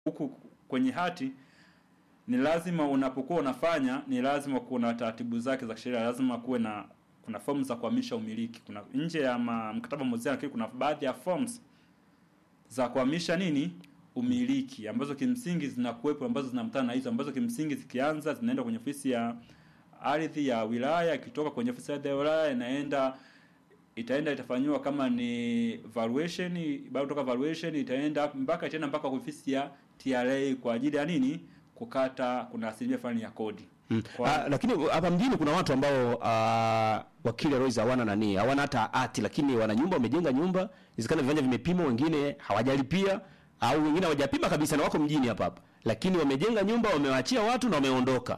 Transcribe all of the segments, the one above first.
huku kwenye hati ni lazima unapokuwa unafanya ni lazima kuna taratibu zake za kisheria lazima kuwe na kuna fomu za kuhamisha umiliki kuna nje ya ma, mkataba mmoja lakini kuna baadhi ya forms za kuhamisha nini umiliki ambazo kimsingi zinakuwepo ambazo zinamtana na hizo ambazo kimsingi zikianza zinaenda kwenye ofisi ya ardhi ya wilaya ikitoka kwenye ofisi ya ardhi ya wilaya inaenda itaenda itafanyiwa kama ni valuation baada kutoka valuation itaenda mpaka itaenda mpaka ofisi ya TRA kwa ajili ya nini kukata kuna asilimia fulani ya kodi Mm. Kwa- Ah, lakini hapa mjini kuna watu ambao ah, wakili Royce hawana nani, hawana hata hati, lakini wana nyumba, wamejenga nyumba, inawezekana viwanja vimepimwa, wengine hawajalipia au wengine hawajapima kabisa na wako mjini hapa hapa, lakini wamejenga nyumba, wamewaachia watu na wameondoka.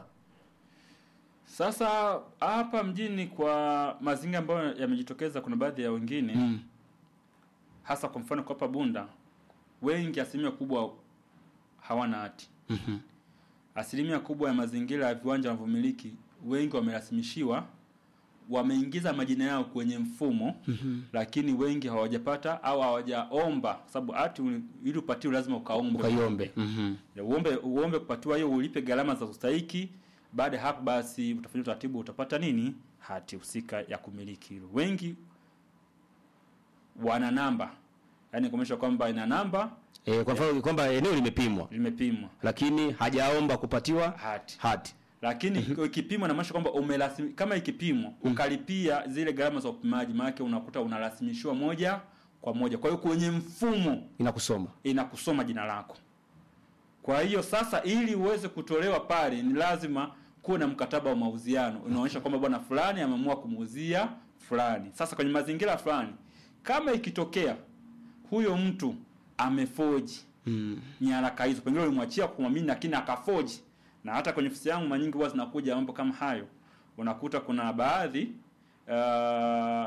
Sasa hapa mjini kwa mazingira ambayo yamejitokeza, kuna baadhi ya wengine Mm. hasa kwa mfano kwa hapa Bunda, wengi asilimia kubwa hawana hati. Mhm. Asilimia kubwa ya mazingira ya viwanja wanavyomiliki, wengi wamerasimishiwa, wameingiza majina yao kwenye mfumo lakini wengi hawajapata au hawajaomba, kwa sababu hati uli- ili upatiwe lazima ukaombe Ukaiombe. Mhm. Ya, uombe uombe kupatiwa hiyo, ulipe gharama za ustahiki. Baada ya hapo basi utafanya utaratibu, utapata nini, hati husika ya kumiliki hilo. Wengi wana namba, yaani kuonyesha kwamba ina namba Eh, kwa mfano kwamba eneo limepimwa limepimwa lakini hajaomba kupatiwa hati, hati. lakini ikipimwa inamaanisha kwamba umerasimi, kama ikipimwa ukalipia zile gharama za upimaji, maana unakuta unarasimishiwa moja kwa moja. Kwa hiyo kwenye mfumo Inakusoma. inakusoma jina lako. Kwa hiyo sasa, ili uweze kutolewa pale, ni lazima kuwe na mkataba wa mauziano unaonyesha kwamba bwana fulani ameamua kumuuzia fulani. Sasa kwenye mazingira fulani, kama ikitokea huyo mtu amefoji Mm. nyaraka hizo, pengine ulimwachia kwa kumwamini, lakini akafoji. Na hata kwenye ofisi yangu mara nyingi huwa zinakuja mambo kama hayo, unakuta kuna baadhi uh,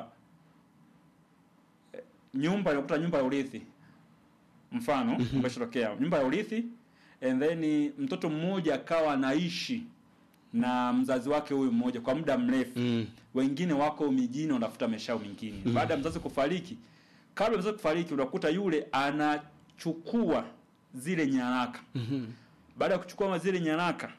nyumba unakuta nyumba ya urithi mfano ambayo ishatokea nyumba ya urithi and then mtoto mmoja akawa anaishi na mzazi wake huyu mmoja kwa muda mrefu Mm. wengine wako mijini wanafuta maisha yao mengine baada ya mzazi kufariki kabla ya mzazi kufariki unakuta yule anachukua zile nyaraka baada ya kuchukua zile nyaraka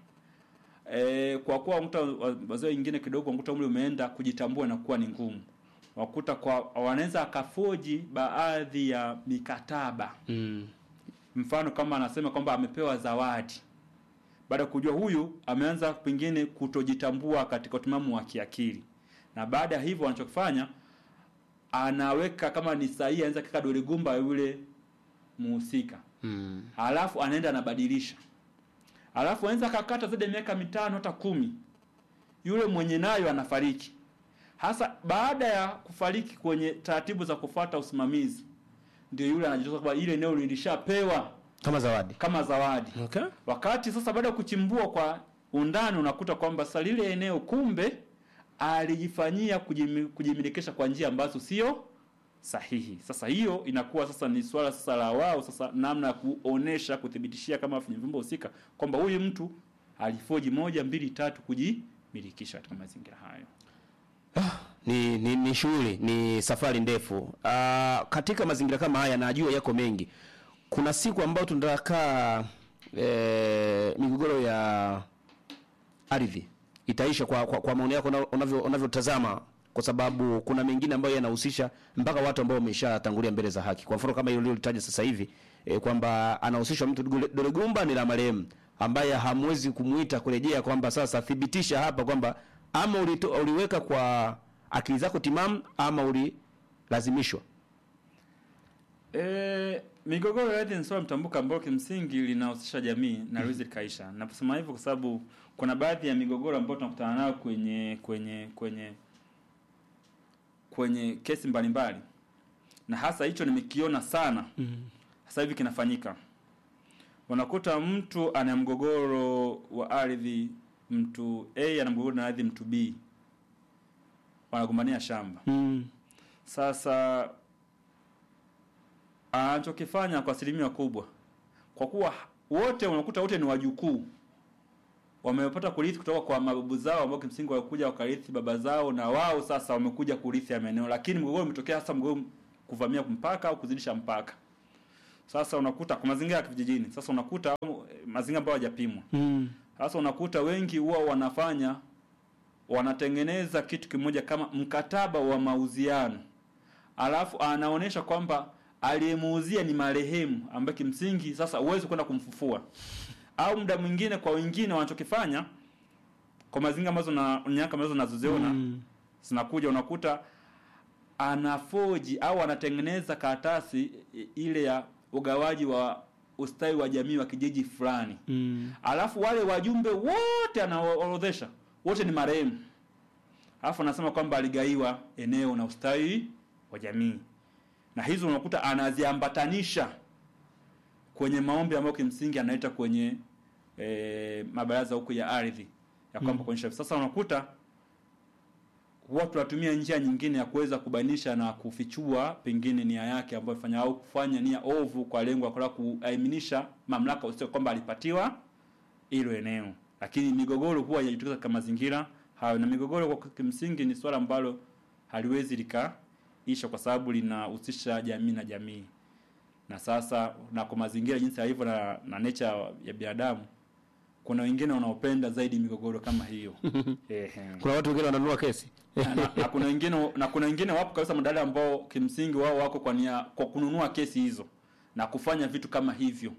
e, kwa kuwa unakuta wazee wengine kidogo unakuta umri umeenda kujitambua inakuwa ni ngumu wakuta kwa wanaweza akafoji baadhi ya mikataba Mm. mfano kama anasema kwamba amepewa zawadi baada ya kujua huyu ameanza pengine kutojitambua katika utimamu wa kiakili na baada ya hivyo anachokifanya anaweka kama ni sahihi anaweza kaka dole gumba yule muhusika Mm. halafu anaenda anabadilisha halafu anaweza akakata zaidi ya miaka mitano hata kumi yule mwenye nayo anafariki hasa baada ya kufariki kwenye taratibu za kufuata usimamizi ndio yule anajitoa kwamba ile eneo lilishapewa Kama zawadi. kama zawadi Okay. wakati sasa baada ya kuchimbua kwa undani unakuta kwamba sasa lile eneo kumbe alijifanyia kujimi- kujimilikisha kwa njia ambazo sio sahihi. Sasa hiyo inakuwa sasa ni swala sasa la wao sasa namna ya kuonesha kuthibitishia kama kwenye vyombo husika kwamba huyu mtu alifoji moja mbili tatu kujimilikisha katika mazingira hayo. ni, ni, ni shughuli ni safari ndefu. Ah, katika mazingira kama haya najua yako mengi. Kuna siku ambayo tunataka e, migogoro ya ardhi itaisha kwa, kwa, kwa maoni yako una- unavyo unavyotazama, kwa sababu kuna mengine ambayo yanahusisha mpaka watu ambao wameshatangulia mbele za haki. Kwa mfano kama hilo ulilolitaja sasa hivi e, kwamba anahusishwa mtu Dole- dole gumba ni la marehemu ambaye hamwezi kumuita kurejea kwamba sasa thibitisha hapa kwamba ama ulito, uliweka kwa akili zako timamu ama ulilazimishwa. E, migogoro ya ardhi ni swala mtambuka ambalo kimsingi linahusisha jamii na liwezi likaisha. Naposema hivyo kwa sababu kuna baadhi ya migogoro ambayo tunakutana nayo kwenye kwenye kwenye kwenye kesi mbalimbali, na hasa hicho nimekiona sana sasa hivi kinafanyika. Unakuta mtu ana mgogoro wa ardhi, mtu A ana mgogoro na ardhi mtu B, wanagombania shamba. Mm. Sasa anachokifanya kwa asilimia kubwa, kwa kuwa wote unakuta wote ni wajukuu, wamepata kurithi kutoka kwa mababu zao ambao kimsingi walikuja wakarithi baba zao, na wao sasa wamekuja kurithi ya maeneo, lakini mgogoro umetokea hasa mgogoro kuvamia mpaka au kuzidisha mpaka. Sasa unakuta kwa mazingira ya vijijini, sasa unakuta au, eh, mazingira ambayo hajapimwa. Mm. Sasa unakuta wengi huwa wanafanya wanatengeneza kitu kimoja kama mkataba wa mauziano, alafu anaonyesha kwamba aliyemuuzia ni marehemu ambaye kimsingi sasa huwezi kwenda kumfufua. Au muda mwingine kwa wengine wanachokifanya kwa mazingira ambazo na nyaka ambazo nazoziona Mm. zinakuja, unakuta anafoji au anatengeneza karatasi i- ile ya ugawaji wa ustawi wa jamii wa kijiji fulani Mm. alafu wale wajumbe wote anaorodhesha wote ni marehemu, alafu anasema kwamba aligaiwa eneo na ustawi wa jamii, na hizo unakuta anaziambatanisha kwenye maombi ambayo kimsingi analeta kwenye e, mabaraza huku ya ardhi ya kwamba kuonyesha. Sasa unakuta watu tunatumia njia nyingine ya kuweza kubainisha na kufichua pengine nia yake ambayo ifanya au kufanya nia ovu kwa lengo la kutaka kuaiminisha mamlaka usio kwamba alipatiwa hilo eneo, lakini migogoro huwa inajitokeza katika mazingira hayo, na migogoro kwa kimsingi ni swala ambalo haliwezi likaisha kwa sababu linahusisha jamii na jamii, na sasa na kwa mazingira jinsi yalivyo na, na nature ya binadamu, kuna wengine wanaopenda zaidi migogoro kama hiyo Ehe Kuna watu wengine wananunua kesi. na, na, na kuna wengine na kuna wengine wapo kabisa madada ambao kimsingi wao wako kwa nia kwa kununua kesi hizo na kufanya vitu kama hivyo.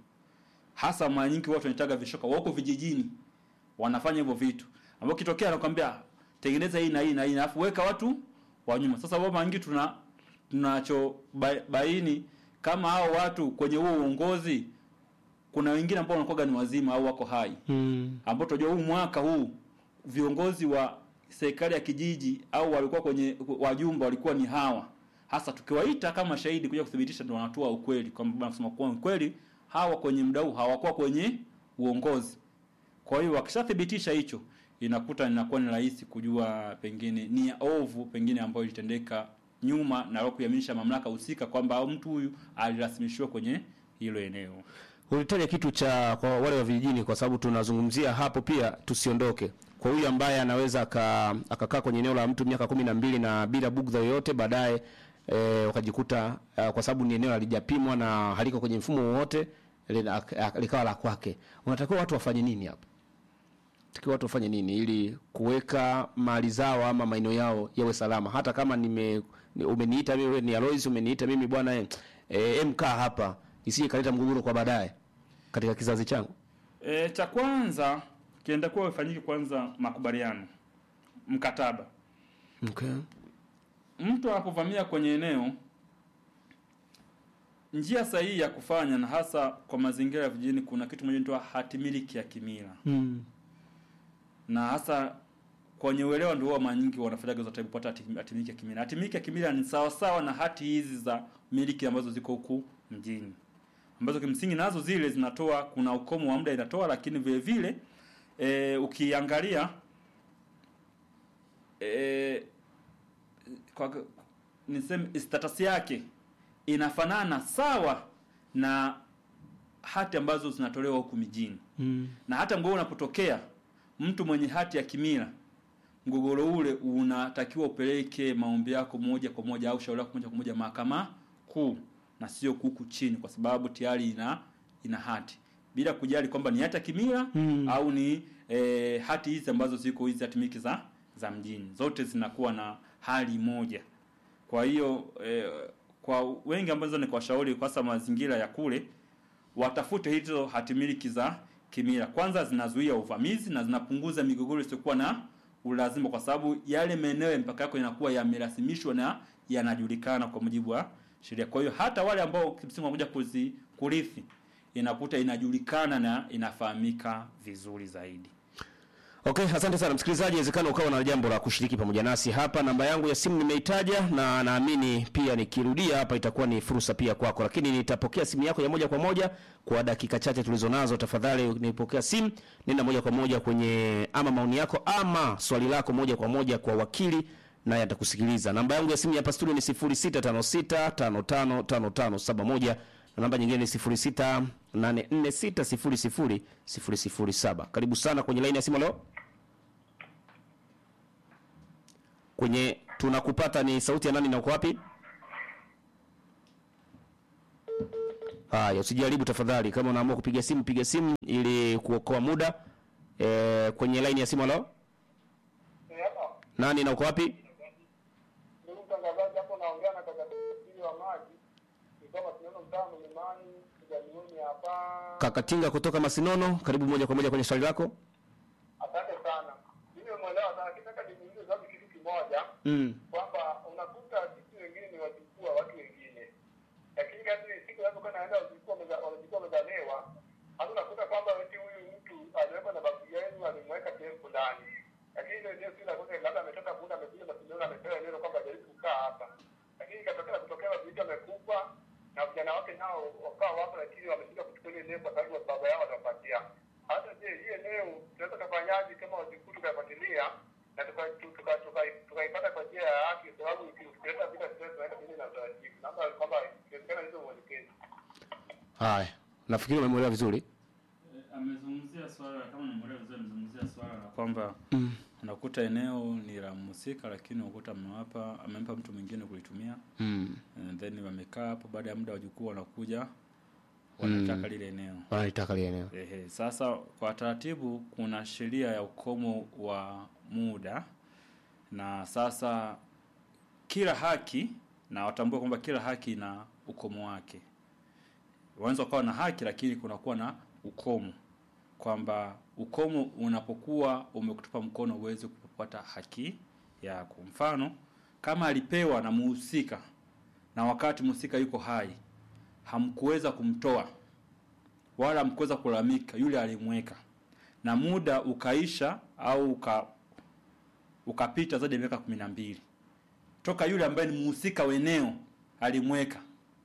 Hasa mara nyingi watu wanitaga vishoka wako vijijini wanafanya hivyo vitu. Ambao kitokea anakuambia tengeneza hii na hii na hii alafu weka watu wa nyuma. Sasa wao mara nyingi tuna tunacho ba- baini kama hao watu kwenye huo uongozi kuna wengine ambao wanakuwa ni wazima au wako hai Mm. ambao tunajua huu mwaka huu viongozi wa serikali ya kijiji au walikuwa kwenye wajumbe walikuwa ni hawa hasa tukiwaita kama shahidi kuja kuthibitisha ndio wanatoa ukweli kwamba wanasema kwa kweli hawa kwenye muda huu hawakuwa kwenye uongozi kwa hiyo wakishathibitisha hicho inakuta inakuwa ni rahisi kujua pengine nia ovu pengine ambayo ilitendeka nyuma na wao kuiaminisha mamlaka husika kwamba mtu huyu alirasimishiwa kwenye hilo eneo Ulitaja kitu cha kwa wale wa vijijini, kwa sababu tunazungumzia hapo pia, tusiondoke kwa huyu ambaye anaweza aka- akakaa kwenye eneo la mtu miaka kumi na mbili na bila bugdha yoyote, baadaye e, wakajikuta uh, kwa sababu ni eneo halijapimwa na haliko kwenye mfumo wowote lina- ak- likawa la kwake. Unatakiwa watu wafanye nini hapo? Takiwa watu wafanye nini ili kuweka mali zao ama maeneo yao yawe salama, hata kama nime ni- umeniita mimi wewe ni Alois, umeniita mimi bwana eh, eh, MK hapa, isije kaleta mgogoro kwa baadaye katika kizazi changu. E, cha kwanza kienda kuwa ifanyike kwanza makubaliano, mkataba. Okay. Mtu anapovamia kwenye eneo, njia sahihi ya kufanya, na hasa kwa mazingira ya vijijini, kuna kitu moja inaitwa hatimiliki ya kimila, Mm. na hasa kwenye uelewa ndio huwa mara nyingi wanafanyaga zote kupata hati- hatimiliki ya kimila. Hatimiliki ya kimila ni sawa sawa na hati hizi za miliki ambazo ziko huku mjini, ambazo kimsingi nazo zile zinatoa, kuna ukomo wa muda inatoa, lakini vile vile e, ukiangalia e, kwa niseme status yake inafanana sawa na hati ambazo zinatolewa huku mijini Mm. na hata mgogoro unapotokea mtu mwenye hati ya kimila mgogoro ule unatakiwa upeleke maombi yako moja kwa moja au shauri lako moja kwa moja mahakama kuu na sio kuku chini kwa sababu tayari ina ina hati bila kujali kwamba ni hati ya kimila Mm. au ni e, hati hizi ambazo ziko hizi hati miliki za za mjini zote zinakuwa na hali moja kwa hiyo e, kwa wengi ambazo ni kwa shauri kwa sababu mazingira ya kule watafute hizo hatimiliki za kimila. Kwanza zinazuia uvamizi na zinapunguza migogoro isiyokuwa na ulazima, kwa sababu yale maeneo ya mpaka yako yanakuwa yamerasimishwa na yanajulikana kwa mujibu wa sheria. Kwa hiyo hata wale ambao kimsingi wanakuja kuzi kurithi, inakuta inajulikana na inafahamika vizuri zaidi. Okay, asante sana msikilizaji, inawezekana ukawa na jambo la kushiriki pamoja nasi hapa. Namba yangu ya simu nimeitaja na naamini pia nikirudia hapa itakuwa ni fursa pia kwako, lakini nitapokea simu yako ya moja kwa moja kwa dakika chache tulizo nazo. Tafadhali nipokea simu, nenda moja kwa moja kwenye ama maoni yako ama swali lako moja kwa moja kwa wakili naye atakusikiliza. Namba yangu ya simu hapa studio ni 0656555571 na namba nyingine ni 0684600007. Karibu sana kwenye laini ya simu leo. Kwenye tunakupata ni sauti ya nani na uko wapi? Haya, usijaribu tafadhali. Kama unaamua kupiga simu, piga simu ili kuokoa muda. E, kwenye line ya simu halo, nani na uko wapi? Ndugu mtangazaji, hapo naongea na kaka Tili wa maji kutoka Kineno mtaa Mlimani kijamiuni hapa. Kakatinga kutoka Masinono, karibu moja kwa moja kwenye swali lako. Asante sana. Mimi nimeelewa sana, kitaka nimuulize zaidi kitu kimoja Mm. kwamba unakuta sisi wengine ni wajukuu wa watu wengine, lakini kadri siku zinazokuwa naenda wajukuu wameza- wajukuu wamezalewa, hata unakuta kwamba eti huyu mtu aliwekwa na babu yenu alimweka sehemu fulani, lakini ile eneo si la kwake, labda ametoka muda amekuja Masindano amepewa eneo kwamba jaribu kukaa hapa, lakini ikatokea kutokea vitu amekufa na vijana wake nao wakawa wapo, lakini wameshindwa kuchukua ile eneo kwa sababu baba yao watawapatia. Hata je, hii eneo tunaweza kufanyaje kama wajukuu tukafuatilia na tuka- tu- tuka- tuka- tukaipata kwa njia ya haki, kwa sababu ukileta vita tunaweza tunaenda kinyume na utaratibu. Naomba kwamba ikiwezekana hizo mwelekezi. Haya, nafikiri umemwelewa vizuri. amezungumzia swala kama nimeelewa vizuri, amezungumzia swala la kwamba unakuta eneo ni la mhusika, lakini unakuta amewapa amempa mtu mwingine kulitumia Mm. and then wamekaa hapo, baada ya muda wajukuu wanakuja wanataka lile eneo. Wanalitaka lile eneo. Ehe, sasa kwa taratibu kuna sheria ya ukomo wa muda, na sasa kila haki na watambue kwamba kila haki ina ukomo wake. Wanaweza ukawa na haki lakini kunakuwa na ukomo, kwamba ukomo unapokuwa umekutupa mkono uweze kupata haki yako. Mfano, kama alipewa na muhusika na wakati mhusika yuko hai, hamkuweza kumtoa wala mkuweza kulalamika yule alimweka, na muda ukaisha au uka ukapita zaidi ya miaka kumi na mbili toka yule ambaye ni mhusika wa eneo alimweka,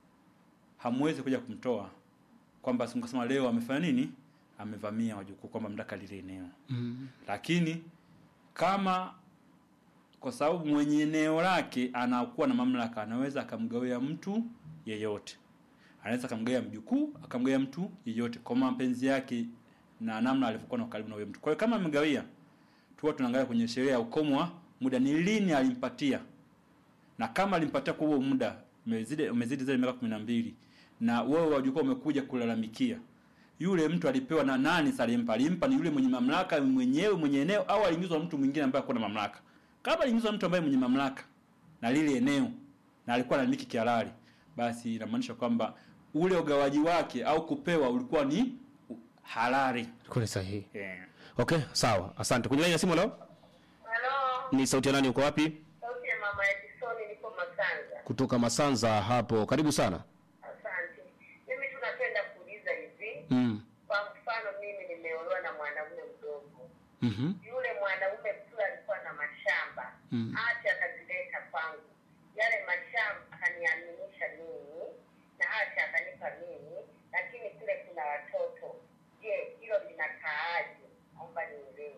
hamwezi kuja kumtoa kwamba simkasema leo amefanya nini, amevamia wajukuu, kwamba mtaka lile eneo Mm. lakini kama kwa sababu mwenye eneo lake anakuwa na mamlaka, anaweza akamgawia mtu yeyote, anaweza akamgawia mjukuu, akamgawia mtu yeyote kwa mapenzi yake na namna alivyokuwa na karibu na huyo mtu. Kwa hiyo kama amegawia, tuwa tunaangalia kwenye sheria ya ukomo wa muda, ni lini alimpatia, na kama alimpatia kwa huo muda umezidi umezidi zaidi ya miaka kumi na mbili na wewe wajukuu umekuja kulalamikia yule mtu alipewa na nani? Sasa alimpa alimpa ni yule mwenye mamlaka mwenyewe mwenye eneo, au aliingizwa na mtu mwingine ambaye hakuwa na mamlaka? Kama aliingizwa na mtu ambaye mwenye mamlaka na lile eneo na alikuwa anamiliki kihalali, basi inamaanisha kwamba ule ugawaji wake au kupewa ulikuwa ni halali. Kweli sahihi. Eh. Okay, sawa. Asante. Kwenye line ya simu leo Halo, ni sauti ya nani uko wapi? sauti ya mama Edison, niko Masanza. Kutoka Masanza hapo. Karibu sana. Asante. Mimi tunapenda kuuliza hivi, Mm. kwa mfano mimi nimeolewa na mwanaume mdogo, Mhm. yule mwanaume tu alikuwa na mashamba Mm. hati akazileta kwangu, yale mashamba akaniaminisha mimi na hati akanipa mimi, lakini kule kuna watoto. Je, hilo linakaaje? Naomba nielewe.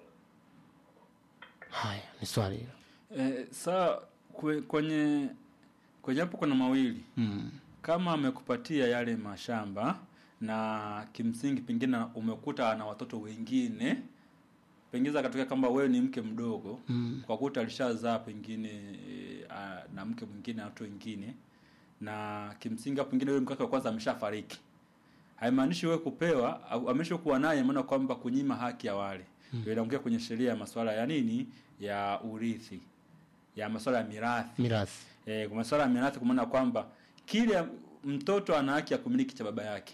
Haya, ni swali hilo. Eh, saa kwe, kwenye kwenye hapo kuna mawili Mm. kama amekupatia yale mashamba na kimsingi pengine umekuta ana watoto wengine pengine akatokea kwamba wewe ni mke mdogo Mm. kwa kuta alishazaa pengine e, a, na mke mwingine na watu wengine na kimsingi hapo pengine yule mke wake wa kwanza ameshafariki haimaanishi wewe kupewa au ameshakuwa naye maana kwamba kunyima haki ya wale mm. inaongea kwenye sheria ya masuala ya nini ya urithi ya masuala ya mirathi Mirathi. E, kwa masuala ya mirathi kwa maana kwamba kile mtoto ana haki ya kumiliki cha baba yake,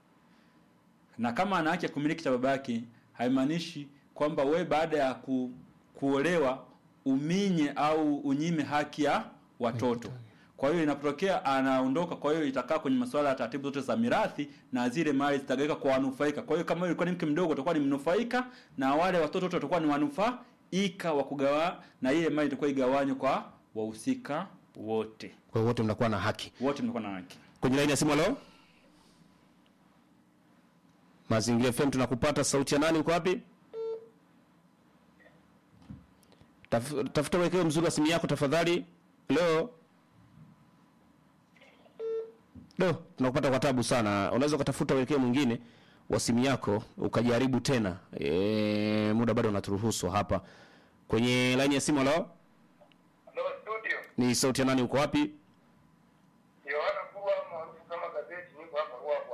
na kama ana haki ya kumiliki cha baba yake haimaanishi kwamba we baada ya ku, kuolewa uminye au unyime haki ya watoto. Kwa hiyo inapotokea anaondoka, kwa hiyo itakaa kwenye masuala ya taratibu zote za mirathi na zile mali zitagawika kwa wanufaika. Kwa hiyo kama ilikuwa ni mke mdogo, utakuwa ni mnufaika na wale watoto wote watakuwa ni wanufaika wa kugawa, na ile mali itakuwa igawanywe kwa wahusika wote. Kwa hiyo wote mnakuwa na haki. Wote mnakuwa na haki. Kwenye line ya simu leo? Mazingira FM tunakupata sauti ya nani uko wapi? Taf, tafuta uwekeo mzuri wa simu yako tafadhali. Leo. Leo tunakupata kwa tabu sana. Unaweza ukatafuta uwekeo mwingine wa simu yako ukajaribu tena. E, muda bado unaturuhusu hapa. Kwenye line ya simu leo Hello studio. ni sauti ya nani uko wapi? Yohana Kuwa maarufu kama gazeti niko hapa Ruaha hapa.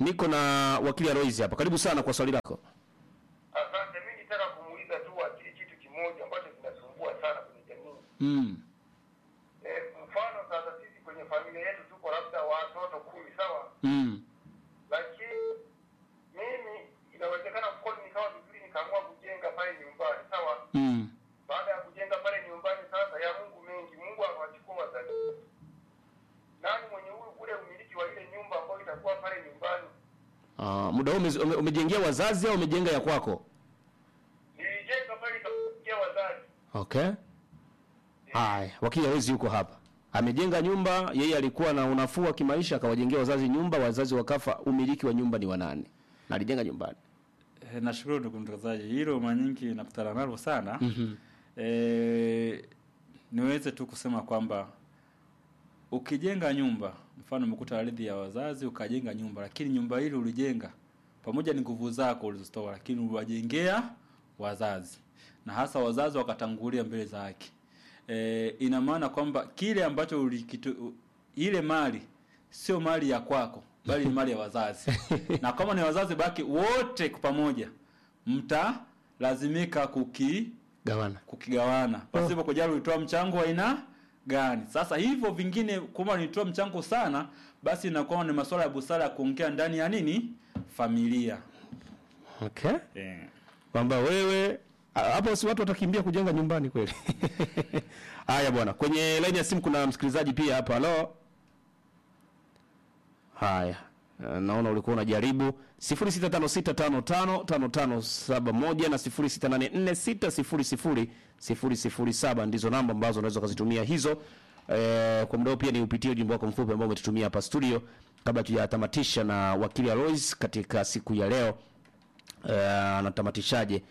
niko na wakili Alois hapa. Karibu sana kwa swali lako. Asante, mimi nitaka kumuuliza tu wakili kitu kimoja ambacho kinasumbua sana kwenye jamii. Mm. Eh, mfano sasa sisi kwenye familia yetu tuko labda watoto kumi, sawa? Mm. Lakini mimi inawezekana mkono nikawa vizuri nikaamua kujenga pale nyumbani, sawa? Mm. Baada ya kujenga pale nyumbani sasa ya Mungu mengi, Mungu akawachukua wazazi. Nani mwenye huyu ule umiliki wa ile nyumba ambayo itakuwa pale nyumbani? Ah, muda huu ume- ume- umejengea wazazi au umejenga ya kwako? Nilijenga pale ikafikia wazazi. Okay. Haya, wakili Alois yuko hapa. Amejenga nyumba, yeye alikuwa na unafuu wa kimaisha akawajengea wazazi nyumba, wazazi wakafa, umiliki wa nyumba ni wa nani? Na alijenga nyumbani. E, nashukuru ndugu mtangazaji, hilo mara nyingi nakutana nalo sana. Mhm. E, niweze tu kusema kwamba ukijenga nyumba, mfano umekuta ardhi ya wazazi ukajenga nyumba, lakini nyumba ile ulijenga pamoja ni nguvu zako ulizozitoa, lakini uliwajengea wazazi na hasa wazazi wakatangulia mbele za haki. E, ina maana kwamba kile ambacho ulikitu, ile mali sio mali ya kwako bali ni mali ya wazazi na kama ni wazazi baki wote kwa pamoja mtalazimika kuki Gawana. kukigawana pasipo kujali ulitoa mchango wa aina gani. Sasa hivyo vingine, kama nilitoa mchango sana, basi inakuwa ni masuala ya busara ya kuongea ndani ya nini familia Okay. eh. Kwamba wewe a- hapo si watu watakimbia kujenga nyumbani kweli. Haya bwana, kwenye line ya simu kuna msikilizaji pia hapa. Halo. Haya. Eh, Naona ulikuwa unajaribu 0656555571 na 0684600007 ndizo namba ambazo unaweza kuzitumia hizo. Eh, kwa muda huu pia ni upitie ujumbe wako mfupi ambao umetutumia hapa studio kabla tujatamatisha na wakili Alois katika siku ya leo. Eh, anatamatishaje?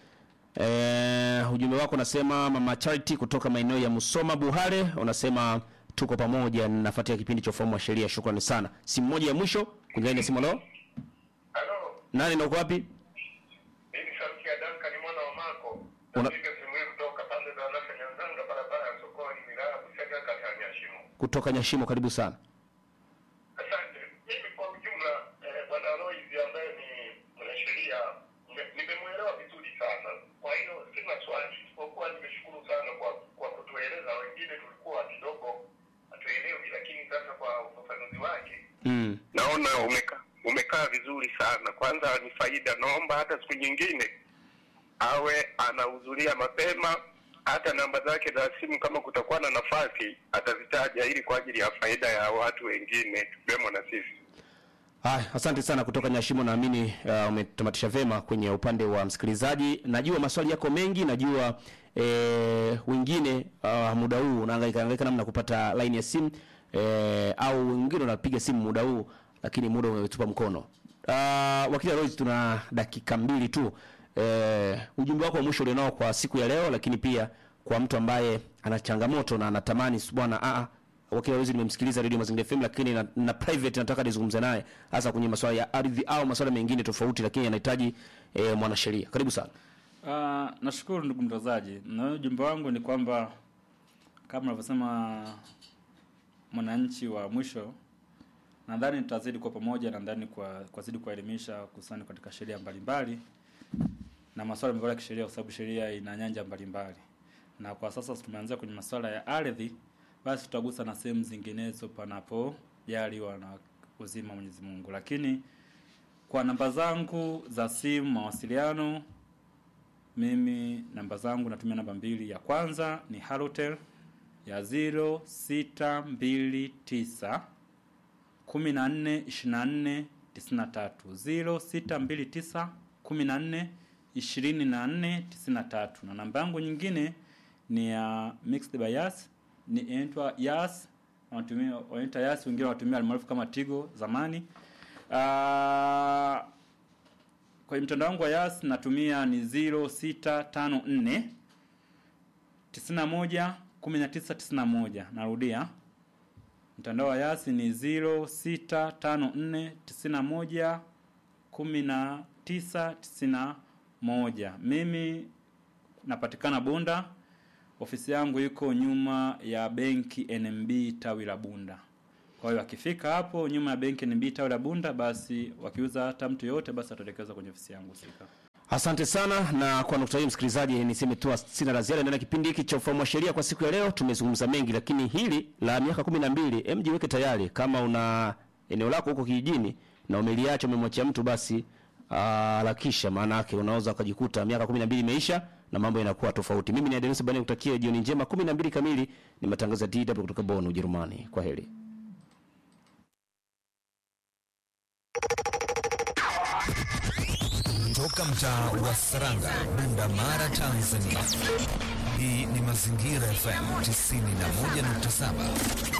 Eh, ujumbe wako unasema mama Charity kutoka maeneo ya Musoma Buhare, unasema tuko pamoja, nafuatia kipindi cha ufahamu wa sheria. Shukrani sana. Simu moja ya mwisho kwenye line ya simu. Leo Halo, nani na uko wapi? mimi sauti ya Duncan mwana wa Mako. Una- Napiga simu hii kutoka pande za Nasa Nyanzanga, barabara ya sokoni, wilaya ya Busega, kata ya Nyashimo. Kutoka Nyashimo, karibu sana. Asante. Mimi kwa ujumla, eh, bwana Alois ambaye ni mwanasheria, nime- nimemwelewa vizuri sana. Kwa hiyo sina swali, isipokuwa nimeshukuru sana kwa kwa kutueleza. Wengine tulikuwa kidogo hatuelewi, lakini sasa kwa ufafanuzi wake Mm. naona umekaa umekaa vizuri sana. Kwanza ni faida, naomba hata siku nyingine awe anahudhuria mapema, hata namba zake za simu kama kutakuwa na nafasi atazitaja, ili kwa ajili ya faida ya watu wengine tukiwemo na sisi. Haya, asante sana kutoka Nyashimo. Naamini uh, umetamatisha vema kwenye upande wa msikilizaji. Najua maswali yako mengi, najua eh, wengine uh, muda huu unahangaika hangaika namna kupata line ya simu eh, au wengine unapiga simu muda huu, lakini muda umetupa mkono. Uh, wakili Rose, tuna dakika mbili tu. Eh, ujumbe wako wa mwisho ulionao kwa siku ya leo, lakini pia kwa mtu ambaye ana changamoto na anatamani bwana a wakili Rose nimemsikiliza Radio Mazingira FM lakini na, na private nataka nizungumze naye hasa kwenye masuala ya ardhi au masuala mengine tofauti, lakini anahitaji e, mwanasheria. Karibu sana. Uh, nashukuru ndugu mtangazaji, na ujumbe wangu ni kwamba kama unavyosema mwananchi wa mwisho, nadhani tutazidi kwa pamoja, nadhani kwa kwa zidi kuelimisha kuhusiana katika sheria mbalimbali na masuala mbalimbali ya kisheria, kwa sababu sheria ina nyanja mbalimbali, na kwa sasa tumeanzia kwenye masuala ya ardhi, basi tutagusa na sehemu zinginezo panapojaliwa na uzima wa Mwenyezi Mungu, lakini kwa namba zangu za simu mawasiliano mimi namba zangu natumia namba mbili. Ya kwanza ni Halotel ya 0629 14 24 93 0629 14 24 93, na namba yangu nyingine ni ya Mixed by Yas, ni inaitwa Yas, wanatumia wanaita Yas, wengine wanatumia almaarufu kama Tigo zamani. Ah, kwenye mtandao wangu wa Yas natumia ni 0654 91 1991. Narudia, mtandao wa Yas ni 0654 91 1991. Mimi napatikana Bunda. Ofisi yangu iko nyuma ya benki NMB tawi la Bunda. Kwa hiyo akifika hapo nyuma ya benki NMB tawi la Bunda, basi wakiuza hata mtu yoyote, basi ataelekezwa kwenye ofisi yangu husika. Asante sana, na kwa nukta hii msikilizaji, niseme tu sina la ziada ndani ya kipindi hiki cha ufahamu wa sheria kwa siku ya leo. Tumezungumza mengi, lakini hili la miaka kumi na mbili, em, jiweke tayari. Kama una eneo lako huko kijijini na umeliacha umemwachia mtu, basi harakisha, maana yake unaweza ukajikuta miaka kumi na mbili imeisha na mambo yanakuwa tofauti. Mimi ni Adenis Bani, kutakia jioni njema. kumi na mbili kamili ni matangazo ya DW kutoka Bonn, Ujerumani. Kwa heri. Toka mtaa wa Saranga, Bunda Mara, Tanzania. Hii ni Mazingira FM 91.7.